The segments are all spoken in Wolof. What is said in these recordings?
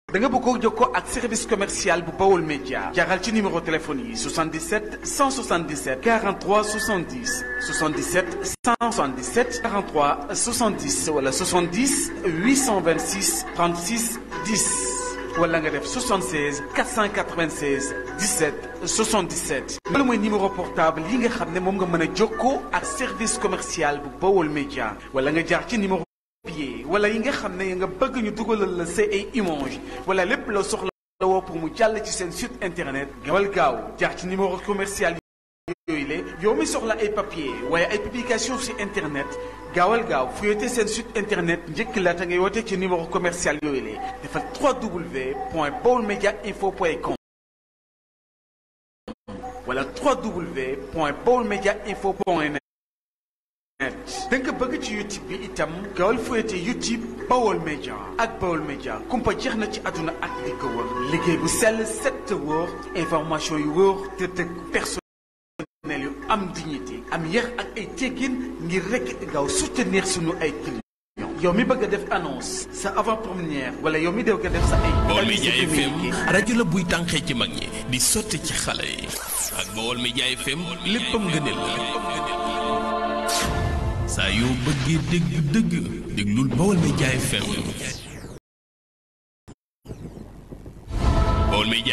da nga bëgg jokkoo ak service commercial bu Baol Média jaaral ci numéro téléphone yi 77 177 43 70 77 177 43 70 wala 70 826 36 10 wala nga def 76 496 17 77 loolu mooy numéro portable yi nga xam ne moom nga mën a jokkoo ak service commercial bu Baol Média wala nga jaar ci numéro pied wala yi nga xam ne nga bëgg ñu dugalal la sa ay image wala lépp loo soxla woo pour mu jàll ci seen site internet gawal gaaw jaar ci numéro commercial yooyu le yow mi soxla ay papier waaye ay publication ci internet gaawal gaaw fuyete seen site internet njëkk laata ngay woote ci numéro commercial yooyu le defal 3w point baolmediainfo point com wala 3w point baolmediainfo point net da nga bëgg ci youtube bi itam gaawal fuyete youtube Baol Média ak Baol Média kumpa jeex na ci àdduna ak li ko wër liggéey bu sell set te wóor information yu wóor te teg personnel yu am dignité am yar ak ay teggin ngir rek gaaw soutenir sunu ay clients yow mi bëgg a def annonce sa avant première wala yow mi bëgg a def sa ay Baol Média FM rajo la buy tànqee ci mag ñi di sotti ci xale yi ak Baol Média FM léppam ngëneel la saa yoo bëggee dégg dëgg déglul Baol Média FM Baol Média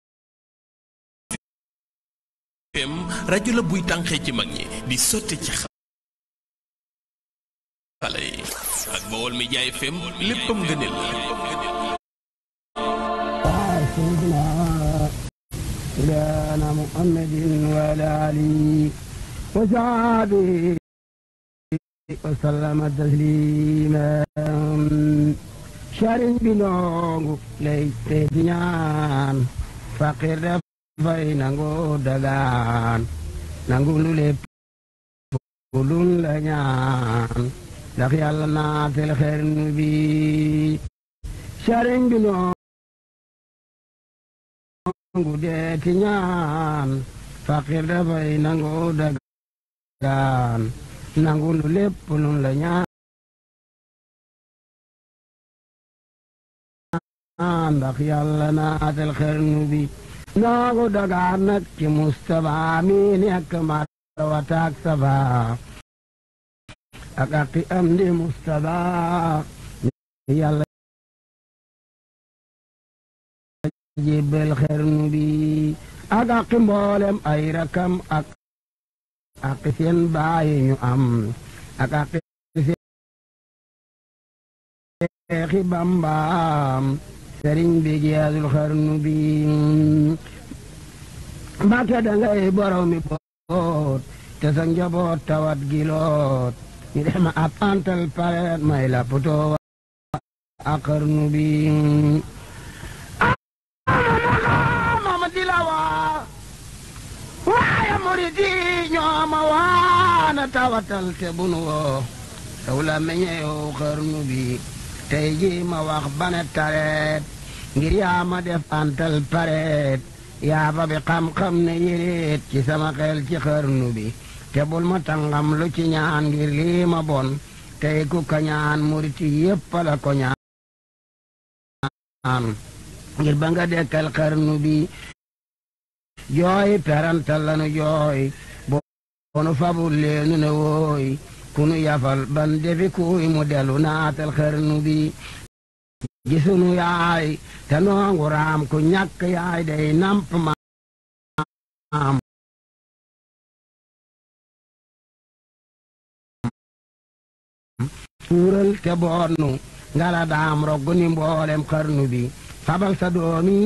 FM rajo la buy tànqee ci mag ñi di sotti ci xale yi ak Baol Média FM léppam ngëneel la سيدنا محمد وعلى آله وصحبه وسلم تسليما sëriñ bi noongu lay teeti ñaan faqir dafay nangu dagaan nangu lu lépp lun la ñaan ndax yàlla naatel xernu bi sëriñ bi noongu deeti ñaan faqir dafay nangu dagaan nangu lu lépp lun la ñaan ndax yàlla naatal xernu bi nangu dagaan nag ci mustaba mi nekk marwa taak saba ak aqi am di mustaba yàlla jébbal xernu bi ak aqi mboolem ay rakam ak aqi seen baayi ñu am ak aqi seexi bambaam sëriñ bi jeexul xarnu bi mbàkke dangay borom mi boot te sa njaboot tawat giloot ñu dem ab antal pareet may la putoo ak xarnu bi mama di la waa waaye murit yi ñooma waana tawatal te bunu woo saw la meñeyow xarnu bi tey ji ma wax bane tareet ngir yaa ma def antal pareet yaa ba bi xam-xam ne yéreet ci sama xel ci xarnu bi te bul ma tangam lu ci ñaan ngir lii ma bon tey ku ka ñaan muriti yépp la ko ñaan ngir ba nga dekkal xarnu bi jooy perantal lanu jooy bonu fabul leenu ne wooy kunu yafal ban defi kuy mu delu naatal xarnu bi gisunu yaay te noongu raam ku ñàkk yaay day namp maam tuural te boonnu ngala daam roggu ni mboolem xarnu bi fabal sa doomi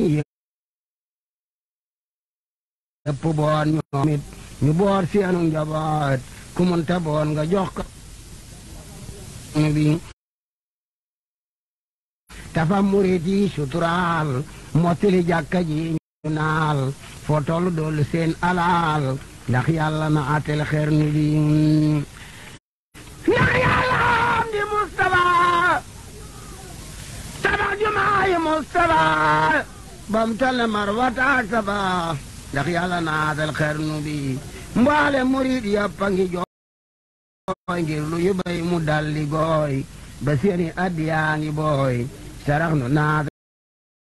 yëpp boon ñoomit ñu boor seenu njaboot ku munta boon nga jox ko bi tafa murit yi suturaal mottali jàkka ji ñu naal foo tollu dollu seen alaal ndax yàlla na atel xernu bi ndax yàlla am di Mustafa tabax jumaayi Mustafa bam tale marwata ak saba ndax yàlla na atel xernu bi mbaale murit yàpp a ngi jooy ngir lu ñu bay mu dalli gooy ba seeni addiyaa ngi booy sarax nu naat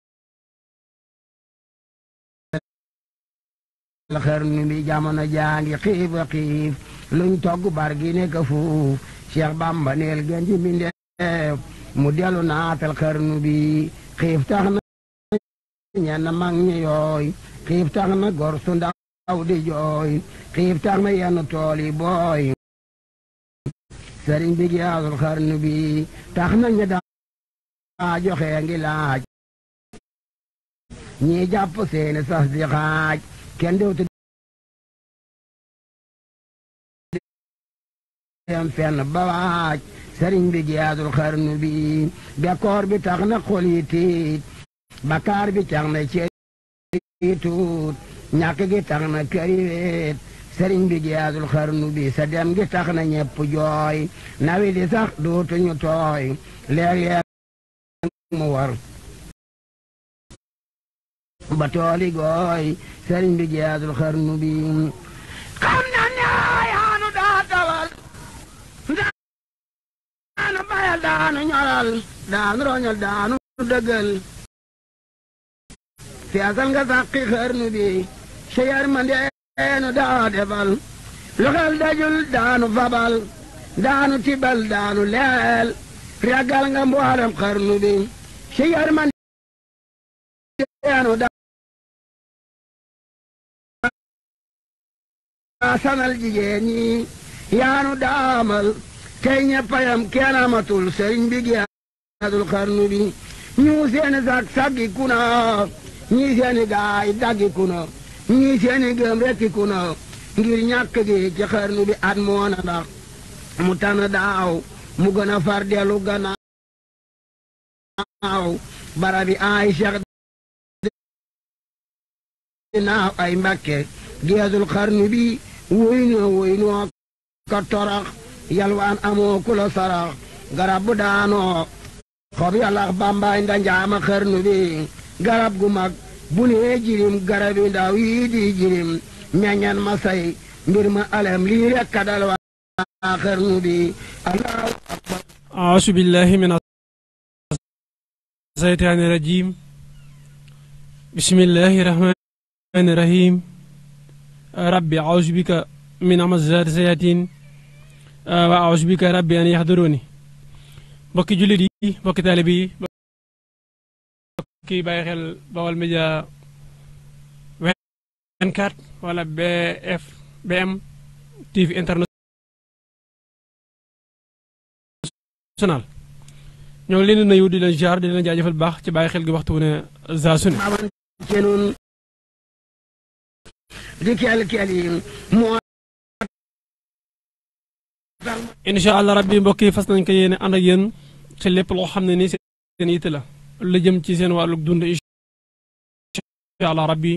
xarnu bi jamono jaangi xiif a xiif luñ togg bar gi nekk fuuf Cheikh Bamba neel gën ji mbindeef mu delu naatal xarnu bi xiif tax na ñenn mag ñi yooy xiif tax na gor su ndaw di jooy xiif tax na yenn tool yi booy sëriñ bi giyaasul xarnu bi tax na ñi daa joxe ngi laaj ñii jàpp seeni sas di xaaj kenn dewtu dem fenn ba waaj sëriñ bi giyaasul xarnu bi bekkoor bi tax na xol yi tiit bakaar bi tax na cër yi tuut ñàkk gi tax na kër yi weet sëriñ bi giyaasul xarnu bi sa dem gi tax na ñepp jooy nawi di sax dootuñu tooy léeg-léeg mu war ba tooli gooy sëriñ bi giyaasul xarnu bi xam na ne yaanu daa tawal daanu bayal daanu ñoral daanu roñal daanu dëggal feesal nga sàqi xarnu bi sa yërmandeenu daa defal lu xel dajul daanu fabal daanu tibal daanu leel ragal nga mboolem xarnu bi sa yërmandeenu daa sanal jigéen ñi yaanu daamal tey ñeppayam kenn amatul sëriñ bi giyaasul xarnu bi ñu seeni sag saggi kuna ñii seeni gaay daggi kuna ñii seeni gëm rekki kuna ngir ñàkk gi ci xarnu bi at moona ndax mu tana daaw mu gën a far dellu gannaaw barabi ay cheikh dinaaw ay mbakke giyaasul xarnu bi woy noo woy noo ka torax yalwaan amoo ku la sarax garab bu daanoo xob yalax bambaay ndanjaama xarnu bi garab gu mag bu nee jirim garab yi ndaw yii di jirim meññan ma say mbir ma alem lii rekk ka dal waa xarnu bi allahu akbar أعوذ بالله من الشيطان الرجيم بسم الله الرحمن الرحيم ربي أعوذ بك من همزات الشياطين وأعوذ بك ربي أن يحضروني mbokki jullit yi mbokki taalibe yi mbokki bàyyi xel Baol Média 24 wala BF BM TV international ñoo ngi leen di nuyu di leen jaar di leen jaajëfal baax ci bàyyi xel gi waxtu wu ne saa su ne aman kenun di kel kel yi moo incha allah rabbi mbokk yi fas nañ ko yéene ànd ak yéen ci lépp loo xam ne nii seen yitte la lu jëm ci seen wàllu dund incha allah rabbi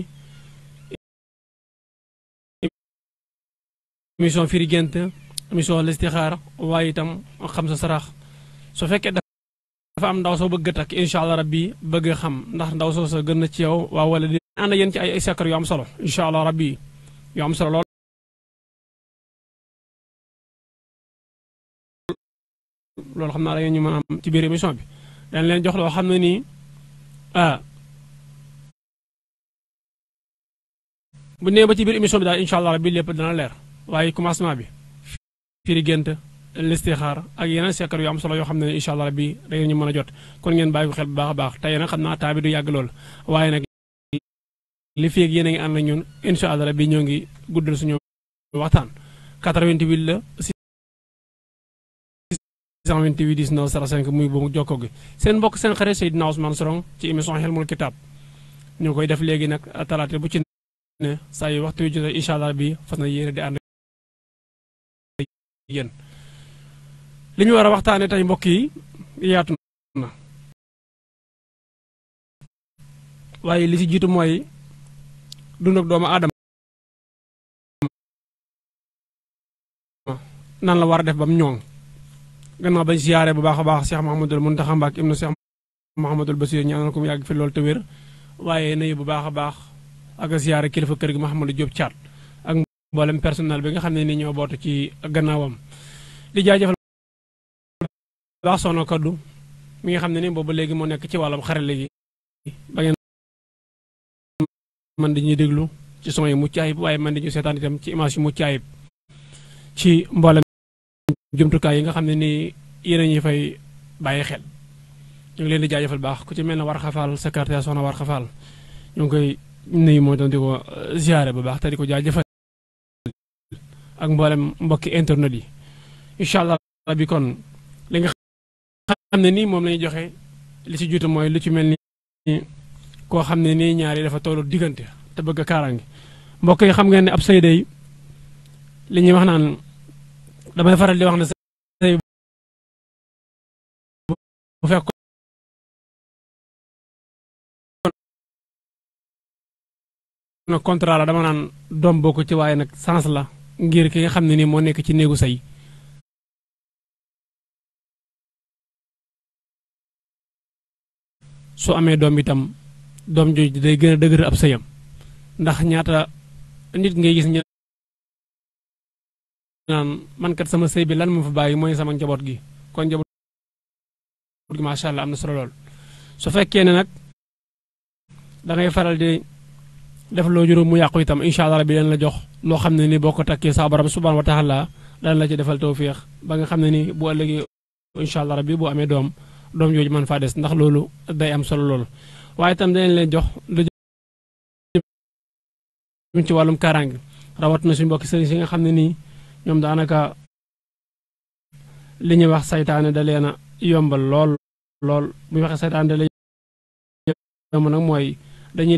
émission firi gént émission listixaar waaye itam xam sa sarax su fekkee dafa am ndaw soo bëgg a takk incha allah rabbi bëgg a xam ndax ndaw soo sa gën na ci yow waaw wala di ànd ak yéen ci ay ay sakkar yu am solo incha allah rabbi yu am solo lool loolu xam naa da ngeen ñu mën a am ci biir émission bi dañ leen jox loo xam ne nii ah bu nee ba ci biir émission bi daal incha allah rabbi lépp dana leer waaye commencement bi firi gént listixaar ak yeneen sekkar yu am solo yoo xam ne incha allah rabbi da ngeen ñu mën a jot kon ngeen bàyyi ko xel bu baax a baax tey nag xam naa taa bi du yàgg lool waaye nag li fi ak yéen a ngi ànd ak ñun incha allah rabbi ñoo ngi guddal suñu waxtaan 88 la 628 19 05 muy boobu jokkoo gi seen mbokk seen xarit Seydina Ousmane Sorong ci émission Hilmul Kitab ñu koy def léegi nag talaata bu ci ne saa yu waxtu yu jotee incha allah bi fas na yéene di ànd yéen li ñu war a waxtaane tey mbokk yi yaatu na waaye li ci jiitu mooy dund ak doomu aadama nan la war a def ba mu ñoŋ gannaaw bañ siyaare bu baax a baax Cheikh Mouhamadul Mountakha Mbacké ibnu Cheikh Mouhamadul Bassir ñaanal ko mu yàgg fi loolu te wér waaye nuyu bu baax a baax ak siyaare kilifa kër gi Mouhamadou Diop Thiat ak mboolem personnel bi nga xam ne ni ñoo bootu ci gannaawam di jaajëfal baax soxna kaddu mi nga xam ne ni boobu léegi moo nekk ci wàllum xarale gi ba ngeen man di ñuy déglu ci son yi mucc ayib waaye man di ñu seetaan itam ci image yu mucc ayib ci mboolem jumtukaay yi nga xam ne nii yéen a ñuy fay bàyyi xel ñu ngi leen di jaajëfal baax ku ci mel ne war xafaal secrétaire soxna war xafaal ñu ngi koy nuyu moo doon di ko ziare bu baax te di ko jaajëfal ak mboolem mbokki internet yi incha allah bi kon li nga xam ne nii moom la ñuy joxe li ci juutu mooy lu ci mel ni koo xam ne nii ñaari dafa tollu diggante te bëgg a kaaraange mbokk yi xam ngeen ne ab sëy day li ñuy wax naan damay faral di wax ne sëy bu fekk na contrat la dama naan doom bokku ci waaye nag sens la ngir ki nga xam ne nii moo nekk ci néegu sëy su amee doom itam doom jooju day gën a dëgër ab sëyam ndax ñaata nit ngay gis ñu naan man kat sama sëy bi lan mu fa bàyyi mooy sama njaboot gi kon njaboot gi macha allah am na solo lool su fekkee ne nag da ngay faral di def loo juróom mu yàqu itam incha allah bi leen la jox loo xam ne ni boo ko takkee saa borom subhanahu wa taala dana la ci defal tawfiix ba nga xam ne ni bu ëllëgee incha allah rabbi bu amee doom doom jooju mën faa des ndax loolu day am solo loolu waaye itam danañ leen jox lu jëm ci wàllum kaaraange rawat na suñu mbokki sëriñ si nga xam ne nii ñoom daanaka li ñuy wax saytaane da leen a yombal lool lool bu ñu waxee saytaane da leen yomb nag mooy dañuy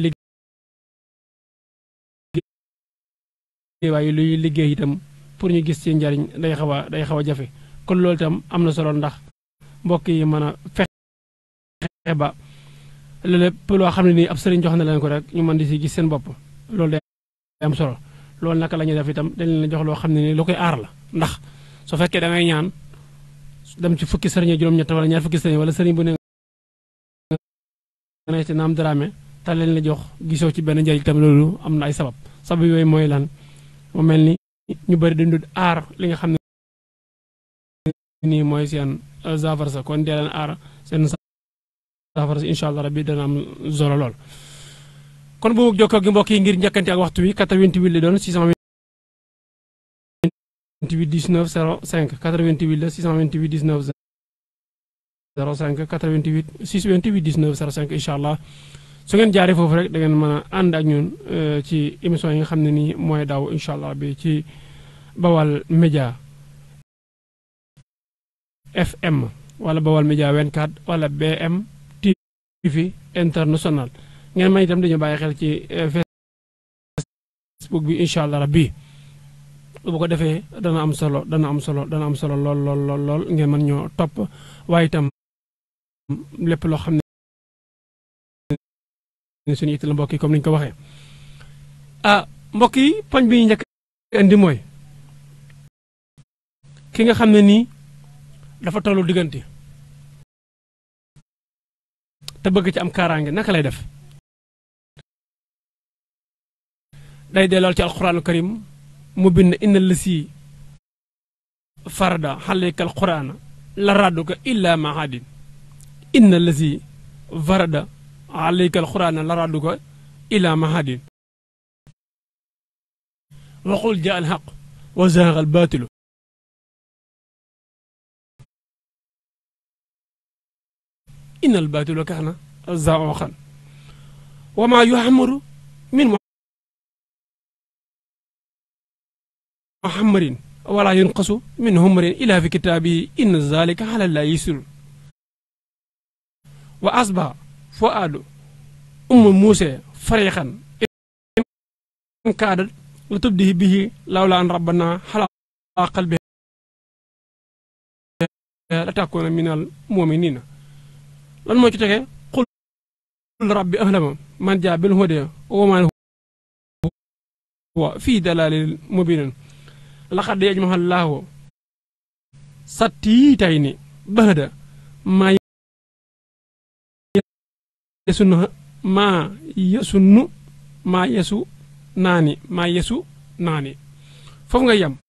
liggéey waaye luy liggéey itam pour ñu gis ci njariñ day xaw a day xaw a jafe kon loolu itam am na solo ndax mbokk yi mën a fexe ba lépp loo xam ne nii ab sëriñ jox na leen ko rek ñu mën di si gis seen bopp loolu day am solo loolu naka la ñuy def itam dañ leen jox loo xam ne nii lu koy aar la ndax su fekkee da ngay ñaan dem ci fukki sëriñ juróom-ñett wala ñaar fukki sëriñ wala sëriñ bu ne nga ne ci naam daraame te leen la jox gisoo ci benn njëriñ itam loolu am na ay sabab sabab yooyu mooy lan mu mel ni ñu bëri dañu dul aar li nga xam ne nii mooy seen saafara sa kon dee leen aar seen saafara sa incha allah rabbi dana am solo lool. kon bu jokkoo gi mbokk yi ngir njëkkante ak waxtu wi 88 li doon 628 19 05 88 la 628 19 05 88 628 19 05 incha allah su ngeen jaaree foofu rek da ngeen mën a ànd ak ñun ci émission yi nga xam ne nii mooy daw incha allah bi ci Bawal Média FM wala Bawal Média 24 wala BM TV international ngeen man itam dañu bàyyi xel ci Facebook bi incha allah rabbi bu ko defee dana am solo dana am solo dana am solo lool lool lool lool ngeen mën ñoo topp waaye itam lépp loo xam ne suñu it la mbokk yi comme ni ñu ko waxee ah mbokk yi poñ bi ñu njëkk indi mooy ki nga xam ne nii dafa tollu diggante te bëgg ci am kaaraange naka lay def day dellool ci alquraanu karim mu bind inna lasi farada xaleyka alquraana la radduka illa mahadin inna lasi farada xaleyka alquraana la radduka illa mahadin waxul jaa alxaq wa zahaqa albaatilu inna albaatilu kaana zaoxan wa ma yuxamaru min muhammadin wala yunqasu min humrin ila fi kitaabihi inna zalika ala la yisir wa asba fuaadu umma muuse farixan in kaadat la tubdihi bihi lawla an rabbana xala qalbi la takkoona min al muminina lan moo ci tege qul rabbi ahlama man jaa bil huda wa man huwa fii dalalil mubinin laqad yajmahu allahu sattiitayni bahda maa yesunnu maa yesunnu maa yesu naani maa yesu naani foofu nga yem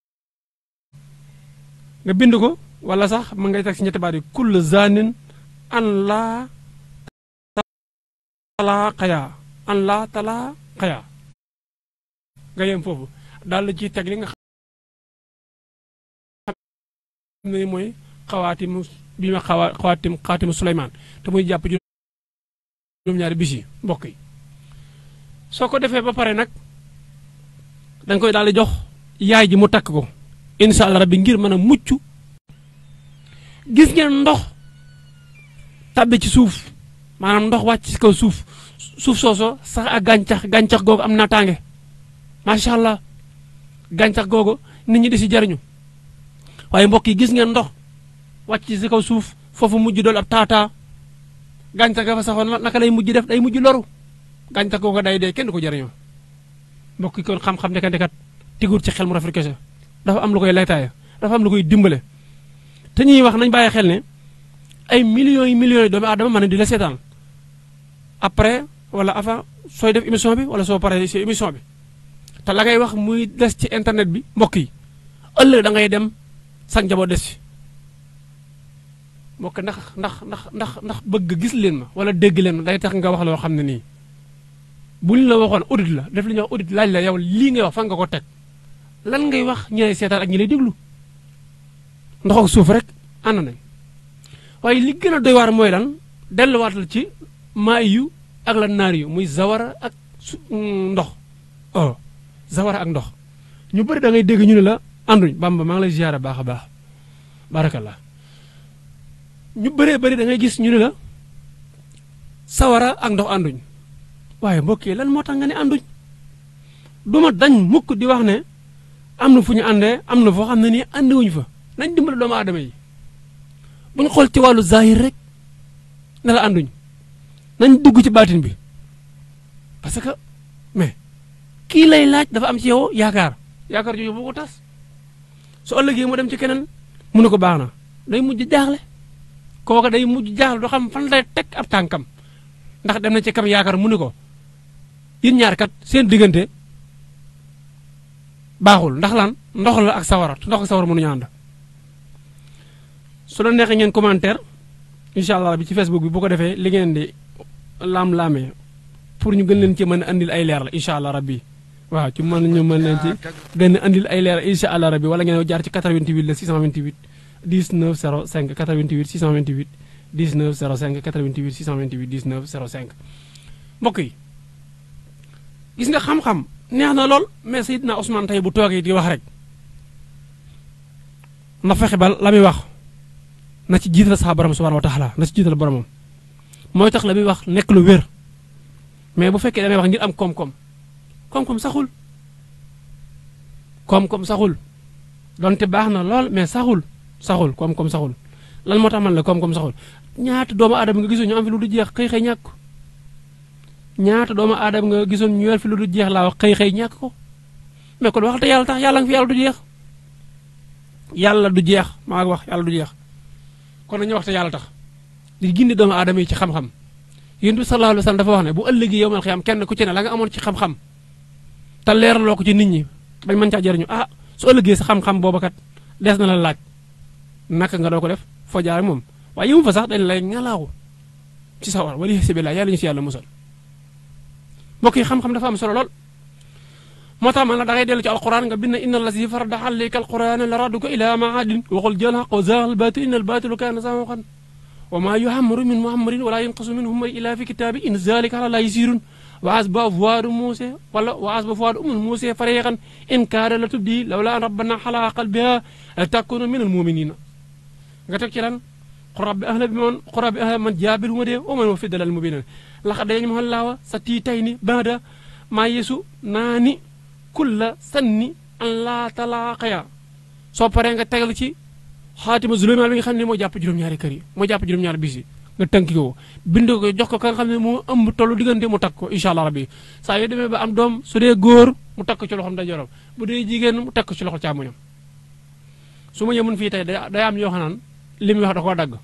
nga bind ko wala sax ma ngay teg si ñetti baat yi kull zanin an laa talaa xayaa an laa talaa xayaa nga yem foofu daal la ciy teg li nga xam ne mooy xawaatimu bi ma xawa xawaatim xawaatimu Suleymaan te muy jàpp juróom-ñaari bis yi mbokk yi soo ko defee ba pare nag da nga koy daal di jox yaay ji mu takk ko incha allah rabbi ngir mën a mucc gis ngeen ndox tabbi ci suuf maanaam ndox wàcc ci kaw suuf suuf sooso sax ak gàncax gàncax googu am naataange macha allah gàncax googu nit ñi di si jariñu waaye mbokk yi gis ngeen ndox wàcc ci kaw suuf foofu mujj dool ab taataa gàncax ga fa saxoon naka lay mujj def day mujj loru gàncax googu day dee kenn du ko jariñoo mbokk yi kon xam-xam ndeka ndekat tigur ci xel mu rafet kese dafa am lu koy laytaaya dafa am lu koy dimbale te ñuy wax nañ bàyyi xel ne ay millions yi millions yi doomu aadama mën na di la seetaan après wala avant sooy def émission bi wala soo paree si émission bi te la ngay wax muy des ci internet bi mbokk yi ëllëg da ngay dem sax njaboot des fi mbokk ndax ndax ndax ndax ndax bëgg gis leen ma wala dégg leen ma day tax nga wax loo xam ne nii bu ñu la waxoon audit la def li ñuy wax audit laaj la yow lii ngay wax fan nga ko teg lan ngay wax ñi lay seetaan ak ñi lay déglu ndox ak suuf rek ànd nañ waaye li gën a doy waar mooy lan delluwaatal ci maay yu ak la naar yu muy zawara ak su ndox oh zawara ak ndox ñu bëri da ngay dégg ñu ne la ànduñ bamba maa ngi lay ziyaara baax a baax barakallah ñu bëree bëri da ngay gis ñu ne la sawara ak ndox ànduñ waaye mbokk yi lan moo tax nga ne ànduñ duma dañ mukk di wax ne am na fu ñu àndee am na foo xam ne nii àndewuñu fa nañ dimbale doomu aadama yi bu ñu xool ci wàllu zahir rek ne la ànduñ nañ dugg ci baatin bi parce que mais kii lay laaj dafa am ci yow yaakaar yaakaar jooju boo ko tas su ëllëgee mu dem ci keneen mu ne ko baax na day mujj jaaxle kooka day mujj jaaxle doo xam fan lay teg ab tànkam ndax dem na ci kam yaakaar mu ne ko yéen ñaar kat seen diggante baaxul ndax lan ndox la ak sawara te ndox ak sawara mënuñu ànd su la neexee ngeen commentaire incha allah bi ci facebook bi bu ko defee li ngeen di laam-laamee pour ñu gën leen ci mën a andil ay leer la incha allah rabbi waaw ci mën ñu mën leen ci gën a andil ay leer incha allah rabbi wala ngeen jaar ci 88 la 628 19 05 88 628 19 05 88 628 19 05 mbokk yi gis nga xam-xam neex na lool mais Seydina Ousmane tey bu toogee di wax rek na fexe ba la muy wax na ci jiital sax borom subhanahu wa taala na ci jiital boromam mooy tax la muy wax nekk lu wér mais bu fekkee damay wax ngir am koom-koom koom-koom saxul koom-koom saxul donte baax na lool mais saxul saxul koom-koom saxul lan moo tax man la koom-koom saxul ñaata doomu aadama nga gisoon ñu am fi lu du jeex xëy xëy ñàkk ko ñaata doomu aadama nga gisoon ñu yor fi lu du jeex laa wax xëy xëy ñàkk ko mais kon wax te yàlla tax yàlla nga fi yàlla du jeex yàlla du jeex maa ngi wax yàlla du jeex kon nañu wax te yàlla tax di gindi doomu aadama yi ci xam-xam yéen bi sallallahu alayhi wa sallam dafa wax ne bu ëllëgee yow mal xiyam kenn ku ci ne la nga amoon ci xam-xam te leeraloo ko ci nit ñi bañ mën caa jëriñu ah su ëllëgee sa xam-xam booba kat des na la laaj naka nga doo ko def foo jaar moom waaye yëmu fa sax dañ lay ngalaawu ci sawar wala si billah yàlla ñu si yàlla musal mbokk yi xam-xam dafa am solo lool moo tax man la da ngay dellu ci alquran nga bind inna allazi farada alayka alquran la raduka ila maadin waxul jël xaq wa zaaxal batil inna albatilu kaana zahuqan wa ma yuhammaru min muhammarin wala yanqasu min humari ila fi kitaabi in zalika ala la yasirun wa asba fuwaadu muuse wala wa asba fuwaadu umul muuse fariqan in kaada la tubdi lawla an rabbana xalaa qalbiha la takunu min almuminina nga teg ci lan qura bi ahla bi man qura bi ahla man jaabil huma de wa man wa fi dalal mubinan laqad yajmahu allahu sa tiitayni bada ma yesu naani kulla sanni an laa talaaqaya soo paree nga tegal ci xaatima zuleymaan bi nga xam ne moo jàpp juróom-ñaari kër yi moo jàpp juróom-ñaari bis yi nga tënki ko bind ko jox ko ka nga xam ne moo ëmb tollu diggante mu takk ko incha allah rabbi saa yoo demee ba am doom su dee góor mu takk ci loxoom ndeyjooram bu dee jigéen mu takk ci loxo càmmoñam su ma yemoon fii tey day am yoo xam naan li muy wax da koo dagg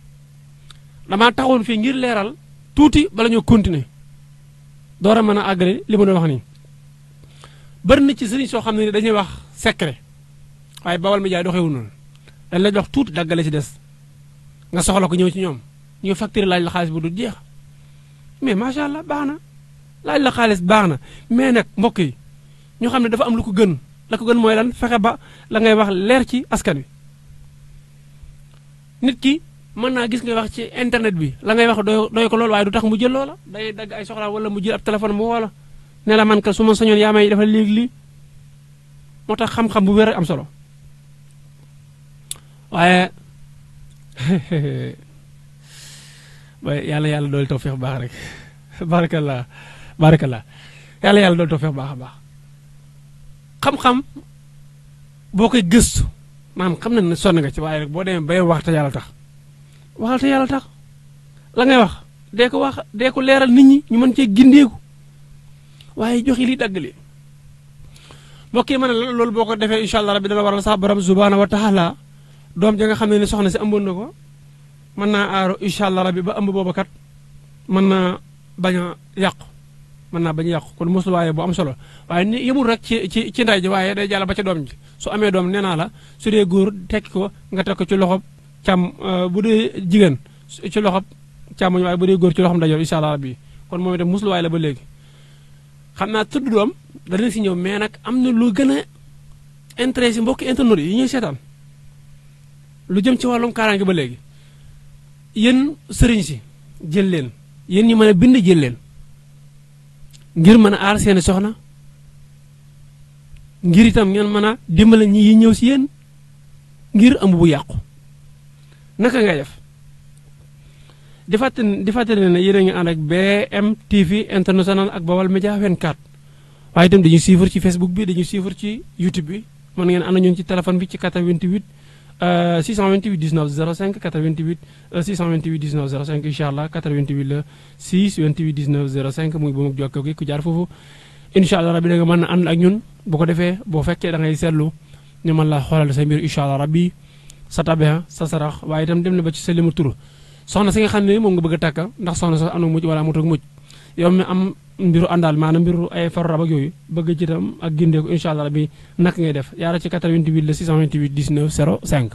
damaa taxoon fii ngir leeral tuuti bala ñoo continuer door a mën a àggale li ma doon wax nii bari na ci sëriñ soo xam ne dañuy wax secret waaye bawal mi jaay doxewu noonu dañ la jox tuuti daggale ci des nga soxla ko ñëw ci ñoom ñu facturé laaj la xaalis bu du jeex mais macha allah baax na laaj la xaalis baax na mais nag mbokk yi ñu xam ne dafa am lu ko gën la ko gën mooy lan fexe ba la ngay wax leer ci askan wi nit ki mën naa gis ngay wax ci internet bi la ngay wax doy doy ko lool waaye du tax mu jël loola day dagg ay soxlaam wala mu jël ab téléphone mu woo la ne la man ka su ma sañoon yaa may dafa léegi lii moo tax xam-xam bu wér am solo waaye waaye yàlla yàlla dool tawfeex bu baax rek barakallah barakallah yàlla yàlla dool tawfeex bu baax a baax xam-xam boo koy gëstu maanaam xam nañ ne sonn nga ci waaye rek boo demee bay wax te yàlla tax waxal te yàlla tax la ngay wax dee ko wax dee ko leeral nit ñi ñu mën cee gindeeku waaye joxe lii dagg li mbokk yi ma ne la loolu boo ko defee incha allah rabbi dana waral sax borom subhaanahu wa taala doom ja nga xam ne ni soxna si ëmboon na ko mën naa aaru incha allah rabbi ba ëmb booba kat mën naa bañ a yàqu mën naa bañ a yàqu kon mosul waaye bu am solo waaye ni yemul rek ci ci ci ndey ji waaye day jàll ba ca doom ji su amee doom nee naa la su dee góor tekki ko nga teg ko ci loxob càmm bu dee jigéen ci loxob càmmoñ waaye bu dee góor ci loxob ndajoor incha allah rabbi kon moom itam mosul waaye la ba léegi xam naa tudd doom danañ si ñëw mais nag am na lu gën a intéressé mbokki internet yi ñuy seetaan lu jëm ci wàllum kaaraange ba léegi yéen sëriñ si jël leen yéen ñi mën a bind jël leen ngir mën a aar seeni soxna ngir itam ngeen mën a dimbale ñi yi ñëw si yéen ngir ëmb bu yàqu naka ngay def di fàttali di fàttali ne yéen a ngi ànd ak BMTV international ak Bawal Média 24 waaye itam dañuy suivre ci Facebook bi dañuy suivre ci YouTube bi mën ngeen ànd ñun ci téléphone bi ci 88 628 19 05 88 628 19 05 incha allah 88 la 628 19 05 muy bu mu jokkoo gi ku jaar foofu incha allah rabbi da nga mën a ànd ak ñun bu ko defee boo fekkee da ngay seetlu ñu mën la xoolal sa mbir incha allah rabbi sa tabeha sa sarax waaye itam dem na ba ci sa limu tur soxna si nga xam ne moom nga bëgg a takka ndax soxna sa am na mujj wala amut ak mujj yow mi am mbiru àndaal maanaam mbiru ay faru rab ak yooyu bëgg ci itam ak gindeeku incha allah rabbi nak ngay def yaara ci 88 la 628 19 05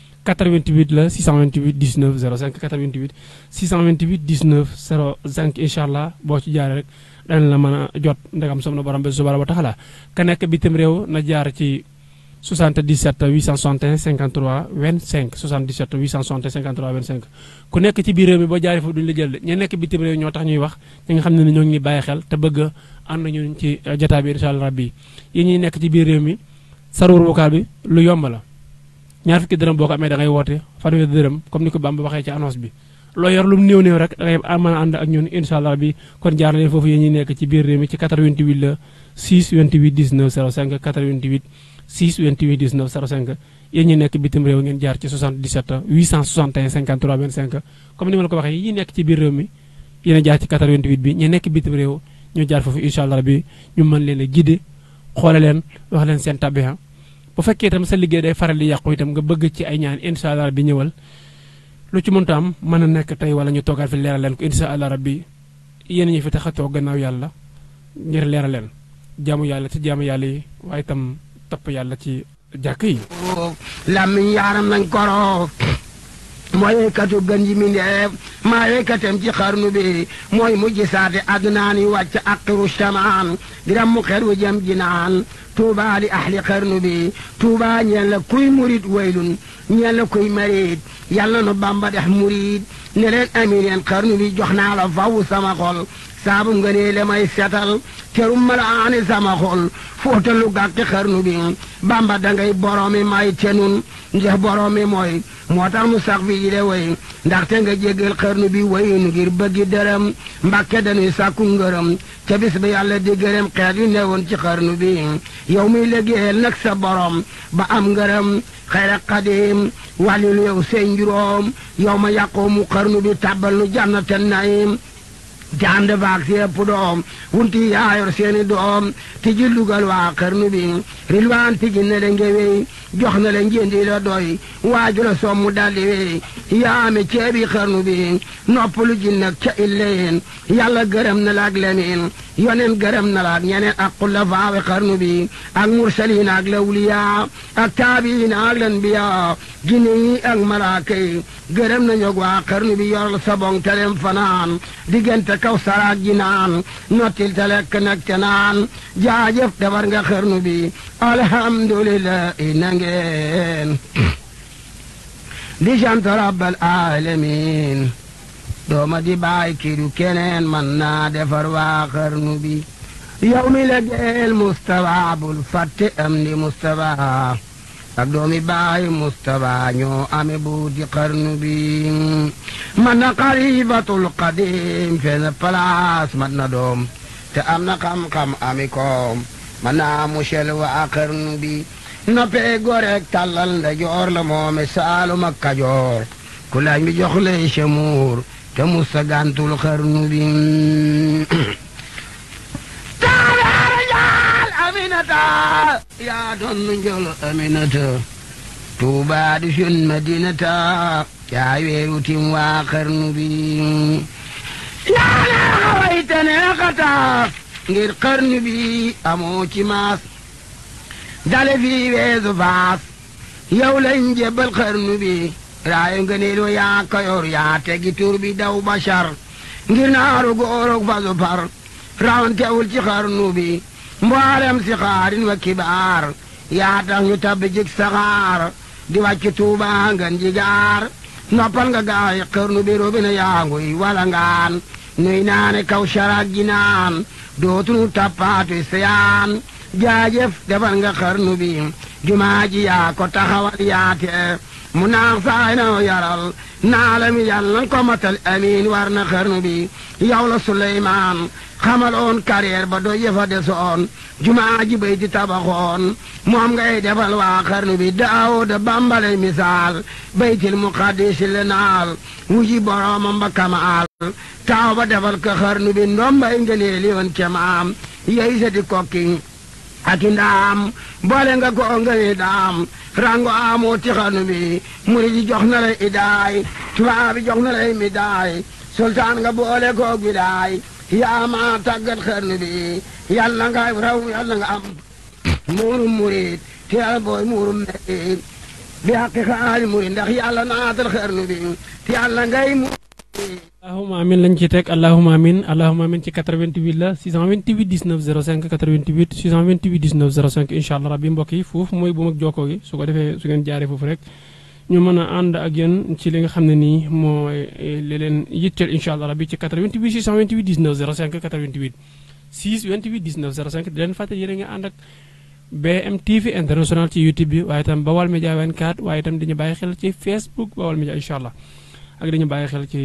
88 la 628 19 05 88 628 19 05 incha allah boo ci jaaree rek danañ la mën a jot ndegam som na borom bi subhanahu wa taala ka nekk bitim réew na jaar ci 77 861 53 25 77 861 53 25 ku nekk ci biir réew mi boo jaaree foofu duñu la jël de ña nekk bitim réew ñoo tax ñuy wax ñi nga xam ne ñoo ngi bàyyi xel te bëgg a ànd ñun ci jotaay bi incha allah rabbi yi ñuy nekk ci biir réew mi saruur vocal bi lu yomb la ñaar fukki dërëm boo ko amee da ngay woote fanweeri dërëm comme ni ko Bamba waxee ci annonce bi loo yor lu mu néew néew rek da ngay mën a ànd ak ñun incha allah bi kon jaar leen foofu yéen ñi nekk ci biir réew mi ci 88 la 6 28 19 05 88 6 28 19 05 yéen ñi nekk bitim réew ngeen jaar ci 77 861 53 25 comme ni ma la ko waxee yi nekk ci biir réew mi yéen a jaar ci 88 bi ñi nekk bitim réew ñu jaar foofu incha allah bi ñu mën leen a guider xoole leen wax leen seen tabiha bu fekkee itam sa liggéey day faral di yàqu itam nga bëgg ci ay ñaan incha allah bi ñëwal lu ci mënta am mën a nekk tey wala ñu toogaat fi leeral leen ko incha allah rabbi yéen ñi fi tax a toog gannaaw yàlla ngir leeral leen jaamu yàlla ci jaamu yàlla yi waaye itam topp yàlla ci jàkk yi. lammiñ yaaram nañ koro mooy yëkkatu gën ji mindeef maa yëkkatem ci xarnu bi mooy mujj saate adnaan yi wàcc aqiru shamaan diram mu xer wu jëm jinaan tuuba li ahli xarnu bi tuuba ñeen la kuy murit waylun ñeen la kuy marit yàlla nu bamba dex murit ne leen amin yeen xarnu bi jox naa la faw sama xol saabu nga nee le may setal terum mala aani sama xol fóotalu gàkki xarnu bi bamba dangay boroomi may tenun ndex boroomi mooy moo tax mu sax fi de way ndaxte nga jéggal xarnu bi wayun ngir bëggi dërëm mbàkke dañuy sàkku ngërëm ca bis ba yàlla di gërëm xeet yu newoon ci xarnu bi yow muy liggéeyal nag sa borom ba am ngërëm xayra xadim wàllilu yow seen juróom yow ma yàqoo mu xarnu bi tàbbal nu jànnatan naim te ànd baag si ëpp doom wunti yaayor seeni doom tiji lugal waa xarnu bi rilwaan tiji na le ngewey jox na le njëndi la doy waaju la sommu daldi wey yaame ceebi xarnu bi noppalu ji nag ca illeen yàlla gërëm na la ak leneen yonen gërëm na la ak ñeneen ak xulafaawe xarnu bi ak mursaliin ak lawliya ak taabiin ak lanbiya jinne yi ak malaaka yi gërëm na ñog waa xarnu bi yoral sabong telem fanaan diggante kaw saraag ji naan nottil te lekk nag te naan jaajëf defar nga xërnu bi alhamdulillah na ngeen di sant rabbal alamin dooma di bàyyi kidu keneen man naa defar waa xarnu bi yow mi la geel Moustapha bul fàtte am di Moustapha ak doomi bàyyi Moustapha ñoo ame buuti xarnu bi man na xalifatul qadim fenn place man na doom te am na xam-xam ami koom man naa musel waa xarnu bi noppee goreeg tàllal nda joor la moome saalum ak kajoor ku laaj mi jox lay semuur te musa gàntul xarnu bi taabaara jaal aminata yaa doon nu njol aminata tuubaa di sun madinata yaa weeru tim waa xarnu bi yaa neexa wayte neexata ngir xarnu bi amoo ci maas dale fii weesu faas yow lañ jébbal xarnu bi raayu nga neelu yaa kayoor yaa tegi tur bi daw bashar ngir naaru góorog fasu par rawantewul ci xarnu bi mboolem si xaarin wa kibaar yaa tax ñu tabbi jik saxaar di wàcc tuuba ngan jigaar noppal nga gaay xarnu bi robina yaa nguy wala ngaan nuy naane kaw saraag ji naan dootunu tappaatu seyaan jaajëf defal nga xarnu bi jumaa ji yaa ko taxawal yaate mu naax saay na yaral naalami yàlla ko matal amiin war na xarnu bi yow la Suleymaan xamaloon carrière ba do yëfa desoon jumaa ji bay di tabaxoon moom ngay defal waa xarnu bi daawuda bambale misaal baytil muqaddis le naal wuji boroomam ba kamaal taaw ba defal ko xarnu bi ndombay ngëneeli woon kemaam yey sa di kokki aki ndaam boole nga ko ngëne daam rango amoo ci xarnu bi murid yi jox na lay idaay tubaab bi jox na lay midaay sultaan nga boole ko gidaay yaa ma tàggat xarnu bi yàlla nga raw yàlla nga am muurum murid te yàlla booy muurum murid bi xaqi xaali murid ndax yàlla naatal xarnu bi te yàlla ngay mu allahuma amin lañ ci teg allahuma amin allahuma amin ci 88 la 628 19 05 88 628 19 05 incha allah rabbi mbokk yi foofu mooy bu mag jokkoo gi su ko defee su ngeen jaaree foofu rek ñu mën a ànd ak yéen ci li nga xam ne nii mooy li leen yitteel incha allah rabbi ci 88 628 19 05 88 628 19 05 di leen fàttali yéen a ngi ànd ak BM TV international ci YouTube bi waaye itam Bawal Média 24 waaye itam dañu bàyyi xel ci Facebook Bawal Média incha allah ak dañu bàyyi xel ci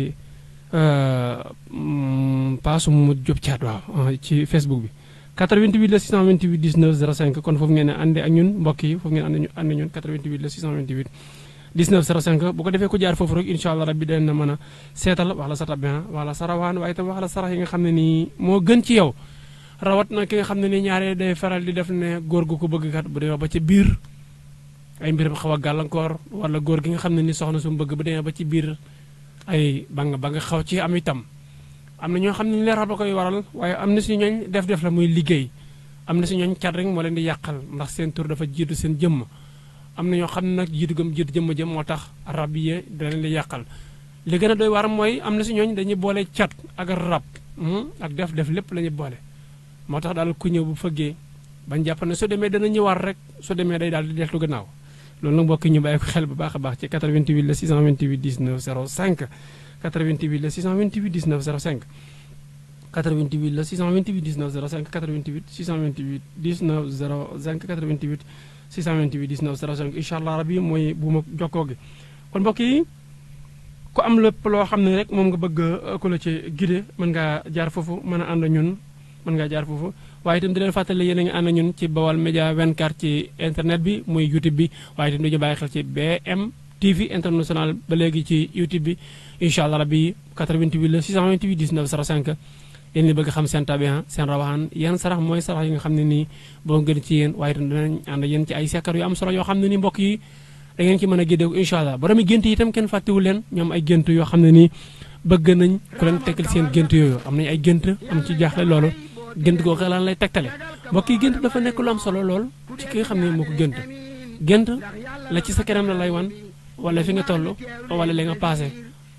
paasu mu Jóob caat waaw ci Facebook bi 88 la 628 19 05 kon foofu ngeen àndee ak ñun mbokk yi foofu ngeen ànd ànd ñun 88 la 628 19 05 bu ko defee ku jaar foofu rek incha allah rabbi dana mën a seetal wax la sa tabin wax la sa rawaan waaye itam wax la sarax yi nga xam ne nii moo gën ci yow rawat na ki nga xam ne nii ñaare day faral di def ne góor gu ko bëgg kat bu demee ba ci biir ay mbiram xaw a gàllankoor wala góor gi nga xam ne ni soxna su mu bëgg bu demee ba ci biir ay ba nga ba nga xaw ci am itam am na ñoo xam ne leeral ba koy waral waaye am na si ñooñ def-def la muy liggéey am na si ñooñ cat rek moo leen di yàqal ndax seen tur dafa jiitu seen jëmm am na ñoo xam ne nag jiitu gëm jiitu jëmm jëm moo tax rab yi da leen di yàqal li gën a doy waram mooy am na si ñooñ dañuy boole cat ak rab ak def-def lépp la ñuy boole moo tax daal ku ñëw bu fëggee bañ jàpp ne su demee dana ñëwaat rek su demee day daal di deltu gannaaw loolu nag mbokk ñu bàyyi ko xel bu baax a baax ci 88 la 628 19 05 88 la 628 19 05 88 la 628 19 05 88 628 19 05 88 628 19 05 incha allah rabi mooy bu ma jokkoo gi kon mbokk yi ku am lépp loo xam ne rek moom nga bëgg ku la ci guidé mën ngaa jaar foofu mën a ànd ñun mën ngaa jaar foofu waaye itam di leen fàttali yéen a ngi ànd ñun ci Bawal Média 24 ci internet bi muy YouTube bi waaye itam dañu bàyyi xel ci BM TV international ba léegi ci YouTube bi incha allah rabbi 88 la 628 19 05 yéen ñi bëgg xam seen tabian seen rawaxaan yan sarax mooy sarax yi nga xam ne nii boo gën ci yéen waaye itam dinañ ànd yéen ci ay sekkar yu am solo yoo xam ne nii mbokk yi da ngeen ci mën a géddeeku incha allah borom gént yi itam kenn fàttewu leen ñoom ay gént yoo xam ne nii bëgg nañ ku leen tegal seen gént yooyu am nañ ay gént am ci jaaxle loolu gént googu lan lay tegtale mbokk yi gént dafa nekk lu am solo lool ci ki nga xam ne moo ko gént gént la ci sa kanam la lay wan wala fi nga toll wala li nga passé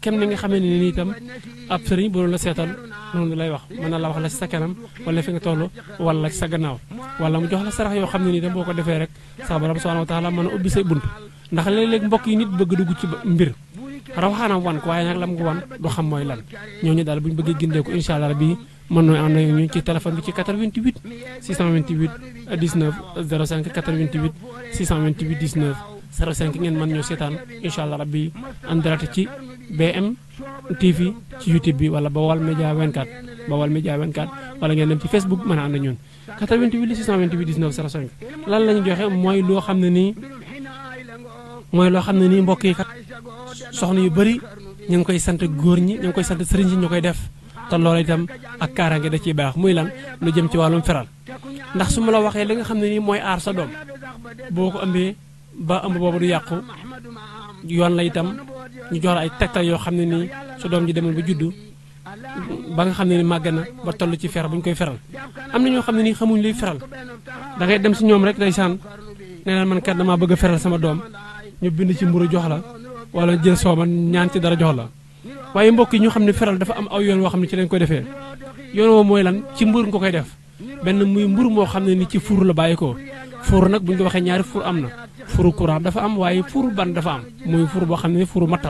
kem ni nga xamee ne nii itam ab sëriñ bu doon la seetal noonu lay wax mën na la wax la si sa kanam wala fi nga toll wala sa gannaaw wala mu jox la sarax yoo xam ne nii itam boo ko defee rek sa borom subhanahu wa taala mën a ubbi say bunt ndax léeg-léeg mbokk yi nit bëgg dugg ci mbir rawaxaanam wan ko waaye nag lam ko wan du xam mooy lan ñooñu daal bu ñu bëggee gindeeku incha allah bi mën nooy ànd ak ñu ci téléphone bi ci 88 628 19 05 88 628 19 05 ngeen mën ñoo seetaan incha allah rabbi en direct ci BM TV ci YouTube bi wala Bawal Média 24 Bawal Média 24 wala ngeen dem ci Facebook mën a ànd ak ñun 88 628 19 05 lan la ñu joxe mooy loo xam ne nii mooy loo xam ne nii mbokk yi kat soxna yu bëri ñu ngi koy sant góor ñi ñu ngi koy sant sëriñ si ñu koy def te loolu itam ak kaaraange da ciy baax muy lan lu jëm ci wàllum feral ndax su ma la waxee li nga xam ne nii mooy aar sa doom boo ko ëmbee ba ëmb boobu du yàqu yoon la itam ñu jox la ay tegtal yoo xam ne nii su doom ji demoon ba juddu ba nga xam ne ni màgg na ba toll ci fer bu ñu koy feral am na ñoo xam ne nii xamuñ luy feral da ngay dem si ñoom rek ndeysaan nee na man kat damaa bëgg a feral sama doom ñu bind ci mburu jox la wala jël sooma ñaan ci dara jox la waaye mbokk yi ñu xam ne feral dafa am aw yoon woo xam ne ci lañ koy defee yoon woo mooy lan ci mbur nga koy def benn muy mbur moo xam ne ni ci fuur la bàyyi ko fuur nag bu ñu ko waxee ñaari fuur am na fuuru courant dafa am waaye fuuru ban dafa am muy fuur boo xam ne fuuru mattal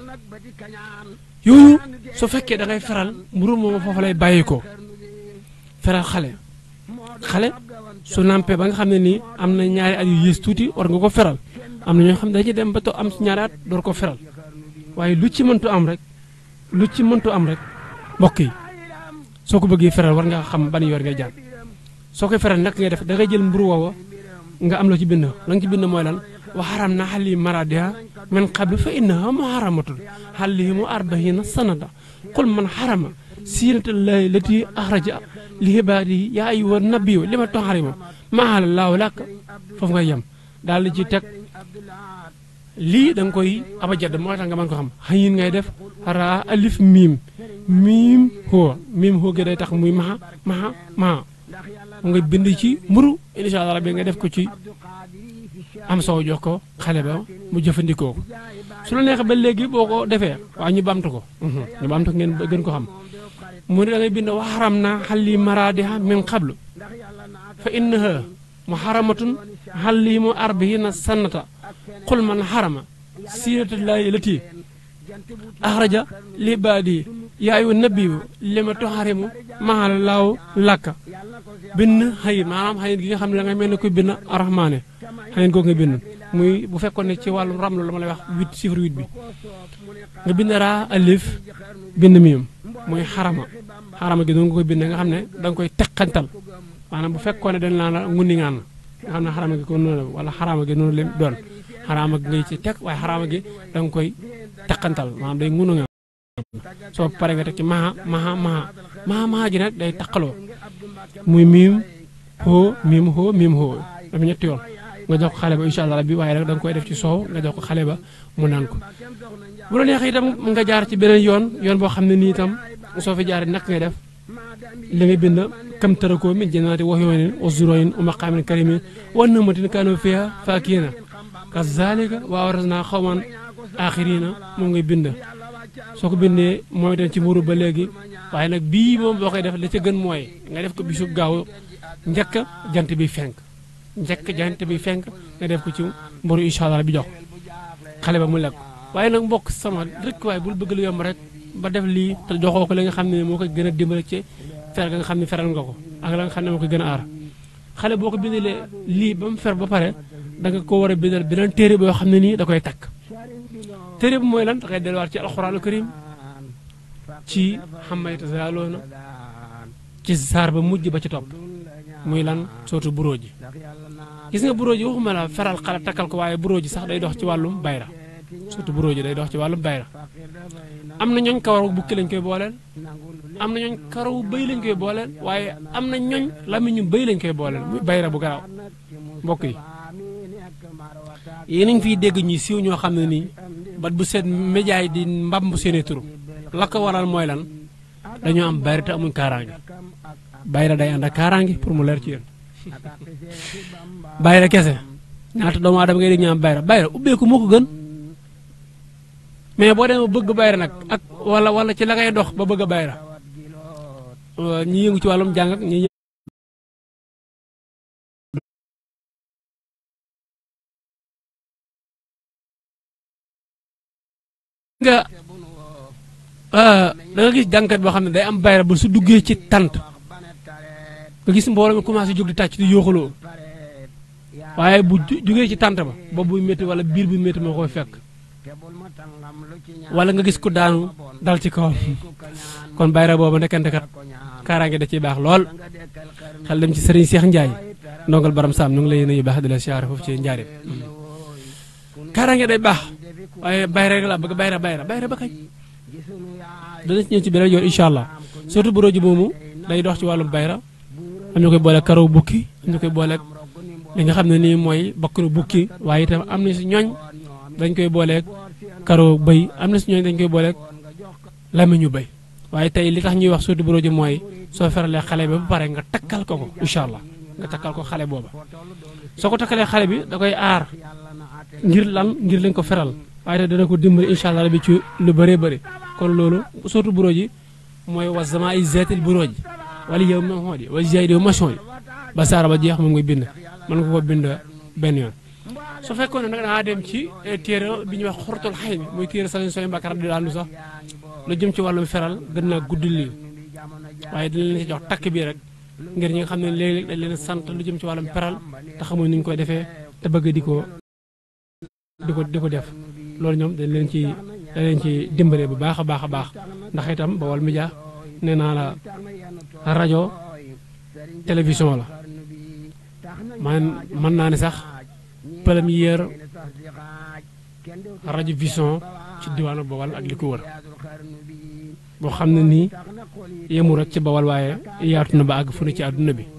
yooyu su fekkee da ngay feral mburu moom foofu lay bàyyi ko feral xale xale su nampee ba nga xam ne nii am na ñaari at yu yées tuuti war nga ko feral am na ñoo xam ne dañuy dem ba to am ñaari at door ko feral waaye lu ci mëntu am rek lu ci mëntu am rek mbokk yi soo ko bëggee feral war nga xam ban yoon ngay jaar soo koy feral nag ngay def da ngay jël mburu woowa nga am loo ci bind la nga ci bind mooy lan wa xaram na xali maradiha min qabli fa innaha muharamatul xalihimu arbahina sanada qul man xarama siinatallahi lati axraja li ibaadihi yaa ayyuha nabiyu li ma toxarima maala laahu làkk foofu ngay yem daal di ci teg lii da nga koy abajad moo tax nga mën ko xam xayin ngay def raa alif miim miim hoo miim hoo gi day tax muy maxa maxa maxa mu nga bind ci mburu incha allah rabbi nga def ko ci am soow jox ko xale ba mu jëfandikoo ko su la neexee ba léegi boo ko defee waaye ñu bamtu ko ñu bamtu ko ngeen gën ko xam mu ne da ngay bind waxaram na xalli maradiha min qablu fa innaha muharamatun xalli mu arbihina sannata qul man xarama siinatullahi lati axraja li baadi yaayu nabiyu lima toxarimu maala laaw làkka bind xayit maanaam xayit gi nga xam ne da ngay mel ne kuy bind arahmaane xayit googu nga bind muy bu fekkoon ne ci wàllu ramlu la ma lay wax huit chiffre huit bi nga bind raa alif bind miim muy xarama xarama gi doon nga koy bind nga xam ne da nga koy teqantal maanaam bu fekkoon ne dañ laa la ngundi ngaan nga xam ne xarama gi ko noonu wala xarama gi noonu leen doon xarama gi ngay ci teg waaye xarama gi da nga koy teqantal maanaam day ngunu nga soo pare nga teg ci maha maha maha maha maha ji nag day taqaloo muy miim xoo miim xoo miim xoo dafa ñetti yoon nga jox ko xale ba incha allah rabbi waaye nag da nga koy def ci soow nga jox ko xale ba mu naan ko bu la neexee itam nga jaar ci beneen yoon yoon boo xam ne nii itam soo fi jaaree nak ngay def li ngay bind kam tarakoo min jannaati wa uyuunin wa zuruu'in wa maqaamin kariimin wa na'matin kaanuu fiihaa faakihiina kazaalika wa awrasnaa qawman aaxariina moom ngay bind soo ko bindee mooy dem ci mburu ba léegi waaye nag bii moom boo koy def la ca gën mooy nga def ko bisu gaaw njëkk jant bi fenk njëkk jant bi fenk nga def ko ci mburu incha allah bi jox xale ba mu lekk waaye nag mbokk sama rek waaye bul bëgg lu yomb rek ba def lii te joxoo ko li nga xam ne moo koy gën a dimbale ci fer nga xam ne feral nga ko ak la nga xam ne moo koy gën a aar xale boo ko bindalee lii ba mu fer ba pare da nga ko war a bindal beneen téere boo xam ne nii da koy takk téere bi mooy lan da ngay delluwaat ci alxuraanu karim ci xamayta zaaloona ci saar ba mujj ba ci topp muy lan sootu buróo ji gis nga buróo ji waxuma la feral xale takkal ko waaye buróo ji sax day dox ci wàllum bayra surtout buróo ji day dox ci wàllum bayra am na ñooñ kawaru bukki lañ koy booleel am na ñooñ karawu bëy lañ koy booleel waaye am na ñooñ lamiñu bëy lañ koy booleel muy bayra bu garaaw mbokk yi yéen a ngi fiy dégg ñi siiw ñoo xam ne nii bat bu seet média yi di mbamb seeni turu la ko waral mooy lan dañoo am bayra te amuñ kaaraange bayra day ànd ak kaaraange pour mu leer ci yéen bayra kese ñaata doomu aadama ngay dégg ñu am bayra bayra ubbeeku moo ko gën mais boo demee bëgg bayra nag ak wala wala ci la ngay dox ba bëgg a bayra ñi yëngu ci wàllum jàng ak ñi nga da nga gis jàngkat boo xam ne day am bayra ba su duggee ci tant nga gis mbooloo mi commencé jóg di tàcc di yooxaloo waaye bu jógee ci tant ba boobu buy métti wala biir buy métti moo koy fekk wala nga gis ku daanu dal ci kawam kon bayra boobu nekkante kat kaaraange da ciy baax lool xel dem ci sëriñ Cheikh Ndiaye ndongal baram saam ñu ngi lay nuyu baax di la siyaare foofu ci njaareem kaaraange day baax waaye bayra rek la bëgg bayra bayra bayra ba kañ dana ci ñëw ci beneen yoon incha allah surtout bu roji moomu day dox ci wàllum bayra am ñu koy boole karaw bukki am ñu koy boole li nga xam ne nii mooy bakkanu bukki waaye itam am na si ñooñ dañ koy booleeg karaw bëy am na si ñooñ dañ koy booleeg lamiñu bëy waaye tey li tax ñuy wax surtout bu roji mooy soo feralee xale bi ba pare nga takkal ko ko incha allah nga takkal ko xale booba soo ko takkalee xale bi da koy aar ngir lan ngir lañ ko feral waaye te dana ko dimbali incha allah bi ci lu bëree bëri kon loolu surtout bureau ji mooy wa zama ay zeetil bureau ji wala yow ma xool yi wala jaay yow machon yi ba saara ba jeex moom ngay bind mën nga ko bind benn yoon. su fekkoon ne nag dangaa dem ci téere bi ñuy wax xortul xay mi muy téere sañ sooy mbàkkar di daanu sax lu jëm ci wàllum feral gën naa guddi lii waaye dina leen ci jox takk bii rek ngir ñi nga xam ne léeg-léeg dañ leen sant lu jëm ci wàllum feral te xamuñ ni ñu koy defee te bëgg di ko di ko di ko def. loolu ñoom dañ leen ci dañ leen ci dimbale bu baax a baax a baax ndax itam Baol Média nee naa la rajo télévision la man mën naa ne sax première rajo vision ci diwaanu Bawal ak li ko wër boo xam ne nii yemu rek ci Bawal waaye yaatu na ba àgg fu ne ci àdduna bi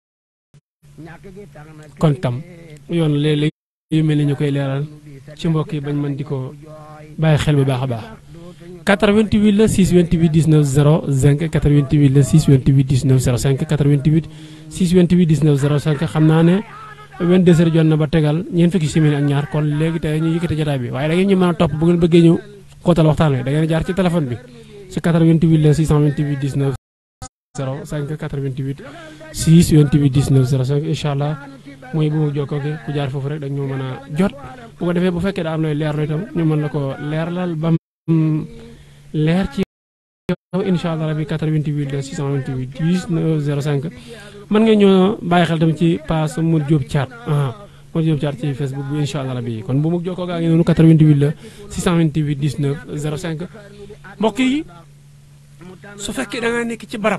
kon tam yoon léeg-léeg yu mel ni ñu koy leeral ci mbokk yi bañ mën di ko bàyyi xel bu baax a baax 88 la 628 19 05 88 la 628 19 05 88 628 19 05 xam naa ne 22 heures jot na ba tegal ñeent fukki simili ak ñaar kon léegi tey ñu yëkkati jotaay bi waaye da ngeen ñu mën a topp bu ngeen bëggee ñu xóotal waxtaan wi da ngeen jaar ci téléphone bi ci 88 la 628 19 05 88 628 19 05 incha allah mooy bu mu jokkoo gi ku jaar foofu rek dañ ñoo mën a jot bu ko defee bu fekkee daa am looy leerlu itam ñu mën la ko leerlal ba leer ci yow incha allah rabi 88 la 628 19 05 mën nga ñoo bàyyi xel tamit ci pass Modou Diop Thiat Modou Diop Thiat ci Facebook bi incha allah rabi kon bu mu jokkoo gaa ngi noonu 88 la 628 19 05 mbokk yi su fekkee da nga nekk ci barab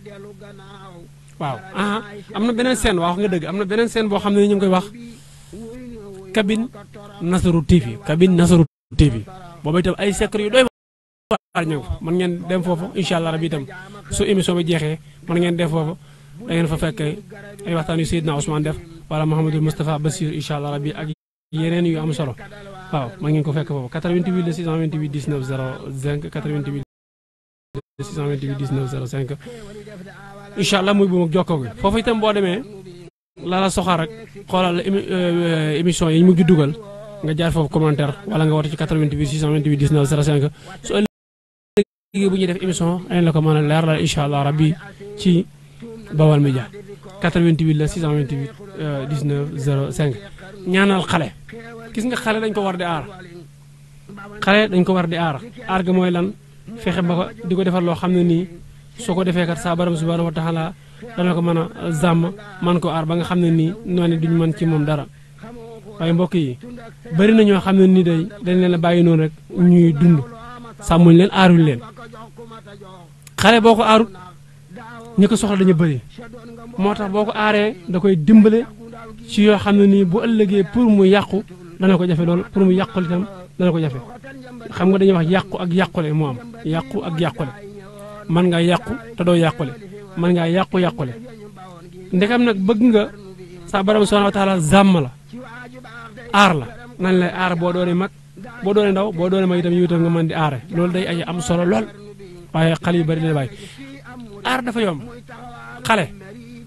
waaw ah am na beneen scène wax nga dëgg am na beneen scène boo xam ne ñu ngi koy wax cabine Nasaru TV cabine Nasaru TV boobu itam ay secret yu doy waar ñëw mën ngeen dem foofu incha allah rabi itam su émission bi jeexee mën ngeen def foofu da ngeen fa fekk ay waxtaan yu Seydina Ousmane def wala Mouhamadou Moustapha Bassir incha allah rabi ak yeneen yu am solo waaw mën ngeen ko fekk foofu 88 la 628 19 05 88 628 19 05 incha allah muy bu mag jokkoo gi foofu itam boo demee la la soxaar rek xoolal émission yi ñu mujj dugal nga jaar foofu commentaire wala nga woote ci 88 628 19 05 su ëllëgee bu ñuy def émission añ la ko mën a leer la incha allah rabbi ci Baol Média 88 la 628 19 05 ñaanal xale gis nga xale dañ ko war di aar xale dañ ko war di aar aar ga mooy lan fexe ba ko di ko defar loo xam ne nii soo ko defee kat saa borom subhanahu wa taala dana ko mën a zàmm man ko aar ba nga xam ne nii noonu duñ mën ci moom dara waaye mbokk yi bari na ñoo xam ne nii day dañ leen a bàyyi noonu rek ñuy dund sàmmuñ leen aaruñ leen xale boo ko aarut ñi ko soxla dañu bëri moo tax boo ko aaree da koy dimbale ci yoo xam ne nii bu ëllëgee pour mu yàqu dana ko jafe loolu pour mu yàqul itam dana ko jafe xam nga dañuy wax yàqu ak yàqule moo am yàqu ak yàqule man ngaa yàqu te doo yàqule man ngaa yàqu yàqule ndekam nag bëgg nga sa borom subhanahu wa taala zàmm la aar la nan lay aar boo doone mag boo doone ndaw boo doone mag itam yow itam nga mën di aare loolu day ay am solo lool waaye xale yu bari dina bàyyi aar dafa yomb xale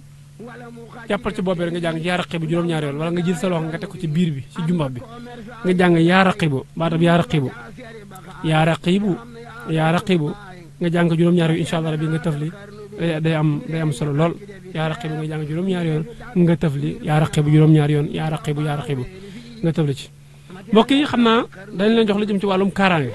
jàppal ci bopp bi rek nga jàng yaa raqibu juróom-ñaari yoon wala nga jël sa loxo nga teg ko ci biir bi ci jumbax bi nga jàng yaa raqibu baatam yaa raqibu yaa raqibu yaa raqibu nga jàng juróom-ñaari yoon incha allah rabbi nga tëfli day am day am solo lool yaa raqibu nga jàng juróom-ñaari yoon nga tëfli yaa raqibu juróom-ñaari yoon yaa raqibu yaa raqibu nga tëfli ci mbokk yi xam naa dañ leen jox lu jëm ci wàllum kaaraange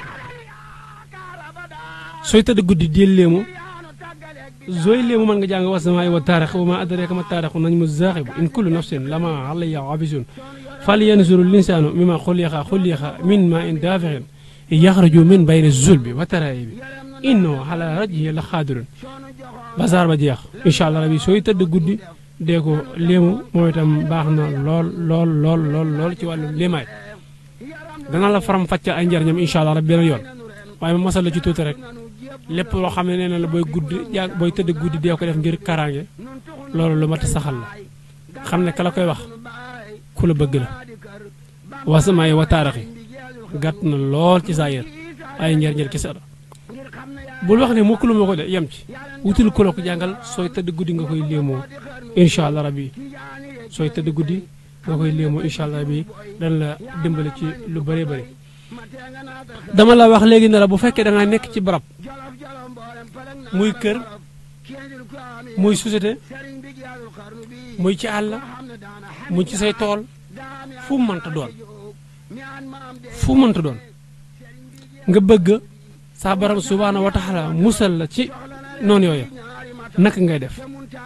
sooy tëdd guddi di léemu sooy léemu mën nga jàng wasamaay wa taarix wa ma adraka ma taarixu nañ mu zaaxibu in kullu nafsin lama alayha abisun fal yanzuru linsaanu mimma xuliqa xuliqa min ma in daafixin yaxraju min bayni zulbi wa taraayibi innahu ala rajhi la xaadirun basaar ba jeex incha allah rabi sooy tëdd guddi dee ko léemu moom itam baax na lool lool lool lool lool ci wàllu léemaay dana la faram fàcce ay njariñam incha allah rabi beneen yoon waaye ma masal la ci tuuti rek lépp loo xam ne nee na la booy guddi yaa booy tëdd guddi dee ko def ngir kaaraange loolu lu mat a saxal la xam ne ka la koy wax ku la bëgg la wasamaay wa taarixi gàtt na lool ci saa yër ay njariñal kese la bul wax ne mukk lu ma ko de yem ci wutul ku la ko jàngal sooy tëdd guddi nga koy léemoo incha allah rabi sooy tëdd guddi nga koy léemoo incha allah rabi dana la dimbale ci lu bëree bëri dama la wax léegi ne la bu fekkee da nga nekk ci barab muy kër muy société muy ci àll muy ci say tool fu mu mënta doon fu mu mënta doon nga bëgg saa borom subhaanahu wa taala musal la ci noonu yooyu naka ngay def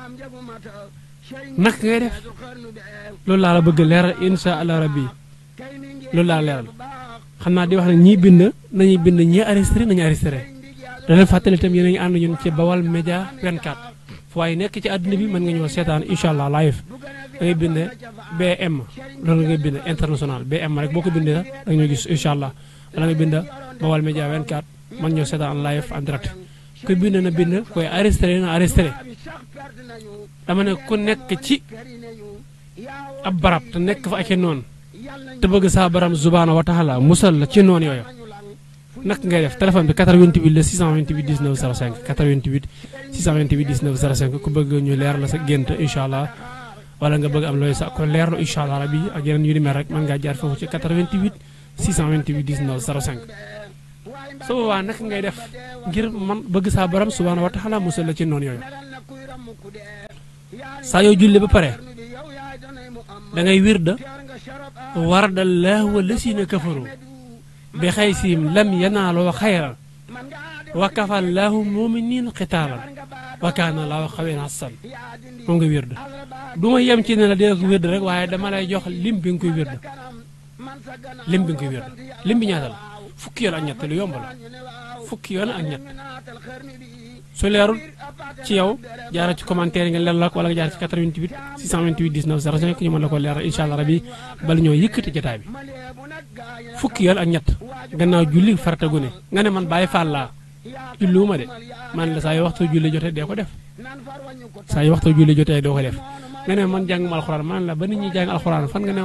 naka ngay def loolu laa la bëgg leeral insha allah rabbi loolu laa leeral xam naa di wax ne ñii bind nañuy bind ñii arrêté nañu arrêté da leen fàttali itam yéen a ngi ànd ñun ci Bawal Média 24 fu waaye nekk ci àdduna bi mën nga ñëw seetaan incha allah live da ngay bind BM loolu ngay bind international BM rek boo ko bindee sax da nga ñoo gis incha allah wala nga bind Bawal Média 24 man ñëw seetaan live en direct kuy bind na bind koy arrêté na arrêté dama ne ku nekk ci ab barab te nekk fa ak noonu te bëgg saa baram subhaanahu wa taala musal la ci noonu yooyu nak ngay def téléphone bi 88 la 628 19 05 88 628 19 05 ku bëgg ñu leer la sa gént incha allah wala nga bëgg am looy sa ko leerlu incha allah rabi ak yeneen yu ni mel rek mën ngaa jaar foofu ci 88 628 19 05 su boobaa naka ngay def ngir man bëgg saa borom subhaanahu wa taala musal la ci noonu yooyu saa yoo julli ba pare da ngay wirda warda laahu lasina kafaru bi xaysim lam yanaaloo xayran wa kafa laahu muminin xitaalan wa kaana laahu xaween hasan moom nga wirda du ma yem ci ne la dee ko wirda rek waaye dama lay jox lim bi nga koy wirda lim bi nga koy wirda lim bi ñaata la fukki yoon ak ñett lu yomb la fukki yoon ak ñett su leerul ci yow jaara ci commentaire yi nga leeral ak wala nga jaar ci 88 628 19 05 ñu mën la ko leeral incha allah rabi bala ñoo yëkkati jotaay bi fukki yoon ak ñett gannaaw julli farata gu ne nga ne man bàyyi faal laa julliwuma de man la saa yu waxtu julli jotee dee ko def saa yu waxtu julli jotee doo ko def nga ne man jàng ma alxuraan man la ba nit ñi jàng alxuraan fan nga ne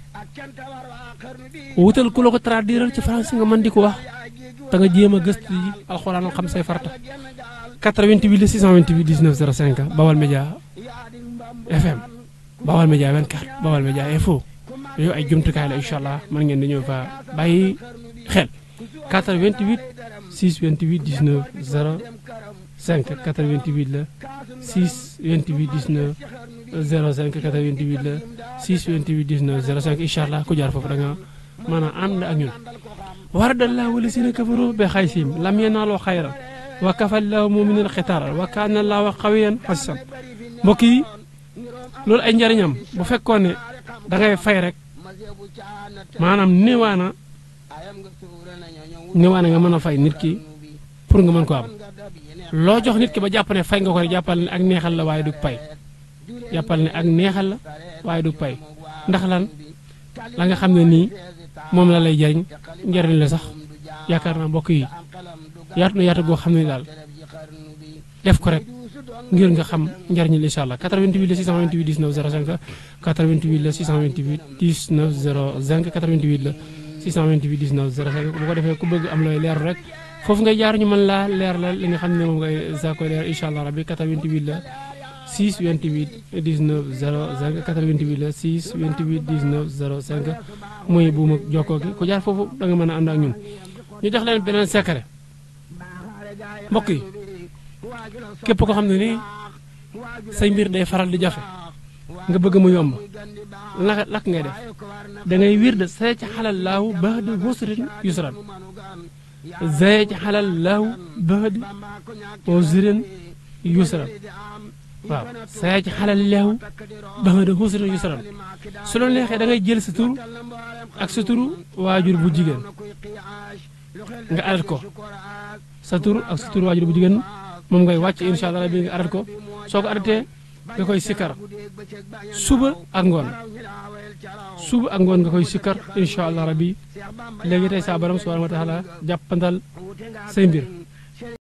wutal ku la ko traduire ci français nga mën di ko wax te nga jéem a gëstu yi alxuraan xam say farata 88 628 19 05 Bawal Média FM Bawal Média 24 Bawal Média info yooyu ay jumtukaay la incha allah mën ngeen di ñëw fa bàyyi xel 88 628 19 05 88 la 628 19 05 88 la 628 19 05 incha allah ku jaar foofu da nga mën a ànd ak ñun waradallahu wala sina kafaru be xaysim lam yanaaloo xayran wa kafallahu muminin xitaaral wa kaana laahu xawiyan xasisan mbokk yi loolu ay njariñam bu fekkoon ne da ngay fay rek maanaam néewaana néewaana nga mën a fay nit ki pour nga mën ko am loo jox nit ki ba jàpp ne fay nga ko rek jàppal ne ak neexal la waaye du pay jàppal ne ak neexal la waaye du pay ndax lan la nga xam ne nii moom la lay jariñ njariñ la sax yaakaar naa mbokk yi yaatu na yaatu goo xam ne daal def ko rek ngir nga xam njariñul incha allah 88 la 628 19 05 88 la 628 19 05 88 la 628 19 05 bu ko defee ku bëgg am looy leer rek foofu ngay jaar ñu mën laa leer la li nga xam ne moom ngay saa koy leer incha allah rabbi 88 la 6 28 19 05 88 la 6 28 19 05 muy buum ak jokkoo gi ku jaar foofu da nga mën a ànd ak ñun ñu jox leen beneen secret mbokk yi képp ko xam ne nii say mbir day faral di jafe nga bëgg mu yomb lak lak ngay def da ngay wir de say ci xalal laahu ba'da usrin yusran zay ci xalal laahu ba'da usrin yusran waaw say ci xalal laahu ba'da usrin yusran su la neexee da ngay jël sa tur ak sa turu waajur bu jigéen nga adat ko sa tur ak sa turu waajur bu jigéen moom ngay wàcc incha allah rabbi nga adat ko soo ko adatee nga koy sikkar suba ak ngoon suba ak ngoon nga koy sikkar incha allah rabbi léegi tey saa borom subhanahu wa taala jàppandal say mbir